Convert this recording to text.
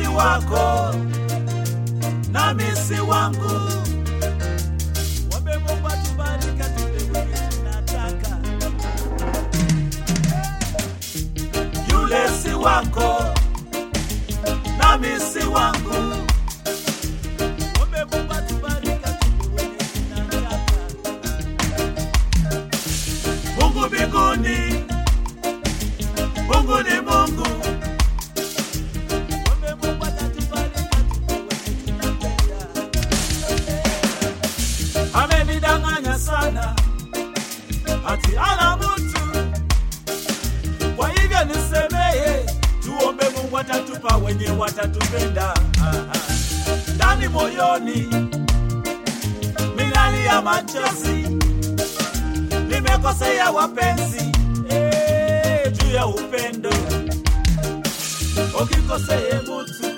wako nami si wangu. Mwombe Mungu atubariki atupe wenye tunataka. Yule si wako nami si wangu. Mwombe Mungu atubariki atupe wenye tunataka. Mungu mbinguni, Mungu ni Mungu. Mwombe Mungu atatubariki atupe wenye tunapenda. Amenidanganya sana ati ana mtu, kwa hivyo nisemeye, tuombe Mungu atatupa wenye watatupenda. Ah, ah. Ndani moyoni minalia machozi nimekosea wapenzi eh, juu ya upendo ukikoseye mutu